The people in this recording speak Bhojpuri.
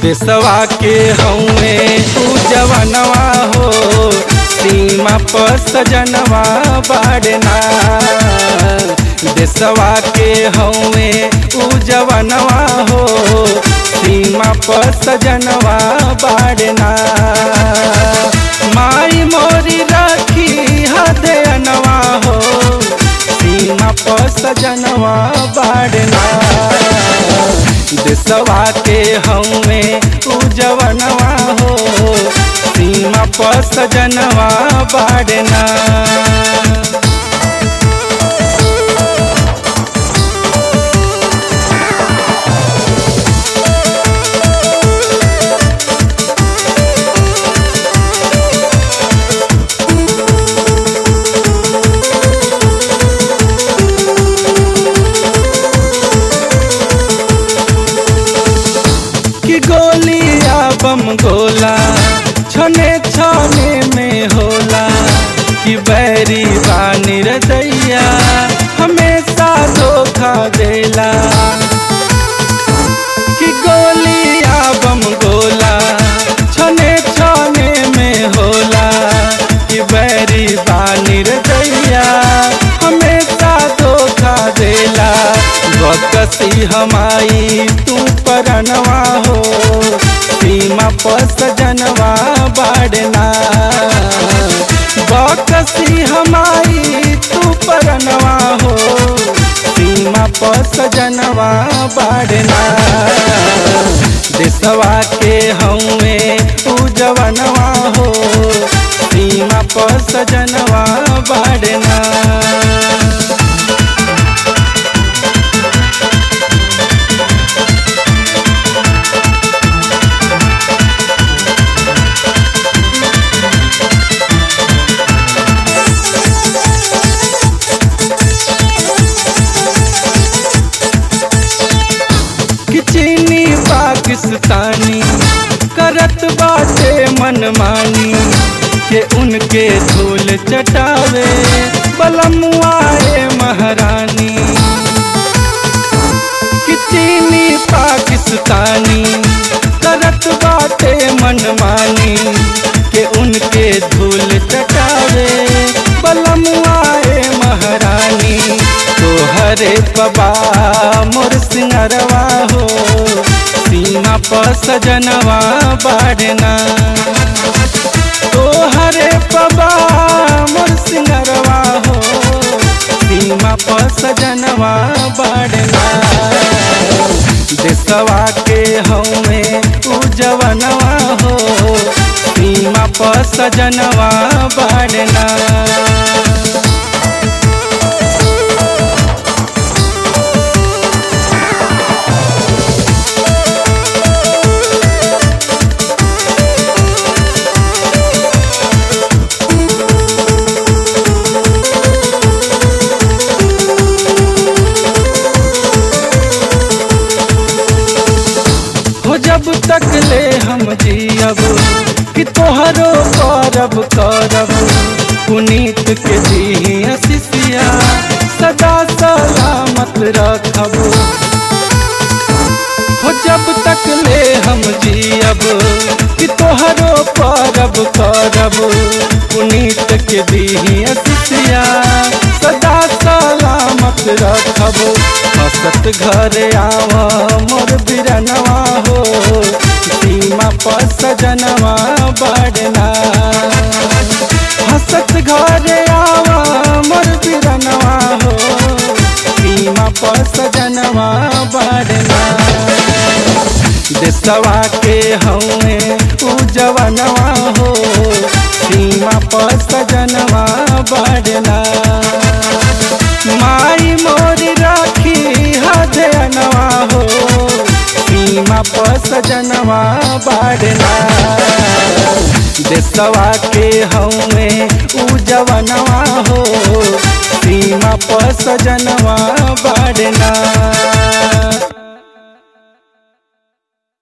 देशवा के हौवे उ जवनवा हो सीमा पर सजनवा बाड़ना देशवा के हौवे उ जवनवा हो सीमा पर सजनवा बाड़ना माई मोरी राखी हदयनवा हो सीमा पर सजनवा बाड़ना देशवा के हौवे उ जवनवा हो सीमा पर सजनवा बाड़ना कि गोलिया बम गोला छने छने में होला कि बैरी बानी रदैया हमेशा धोखा देला कि गोलिया बम गोला छने छने में होला कि बैरी बानी रदैया हमेशा धोखा देला बकसी हमाई तू परनवा हो सीमा पर सजनवा बाड़ना बकसी हमाई तू परनवा हो सीमा पर सजनवा बाड़ना देशवा के हौवे तू जवनवा हो सीमा पर सजनवा बाड़ना कि चीनी पाकिस्तानी करत बाटे मनमानी के उनके धूल चटावे बलमुआए महारानी कि चीनी पाकिस्तानी करत बाटे मनमानी के उनके धूल चटावे बलमुआए महारानी तोहरे पबा मोर सिंगरवा हो सीमा पर सजनवा बाड़ना तोहरे पबा मोर सिंगरवा हो सीमा पर सजनवा बाड़ना देशवा के हौवे उ जवनवा हो सीमा पर सजनवा बाड़ना हो जब तक ले हम जियब कि तोहरो करब करब पुनीत के दी शिष्या सदा सलामत रखब हो जब तक ले हम जियब कि तोहरो परब करब पुनीत के दी शिष्या सदा सलामत रखब हसत घर आव मोर बिरनवा हो सीमा पर सजनवा बाड़ना हसत घर आव मोर बिरनवा हो सीमा पर सजनवा बाड़ना देशवा के हौवे उ जवनवा हो सीमा पर सजनवा बाड़ना माई मोरी राखी हदयनवा हो सीमा पर सजनवा बाड़ना देशवा के हौवे उ जवनवा हो सीमा पर सजनवा बाड़ना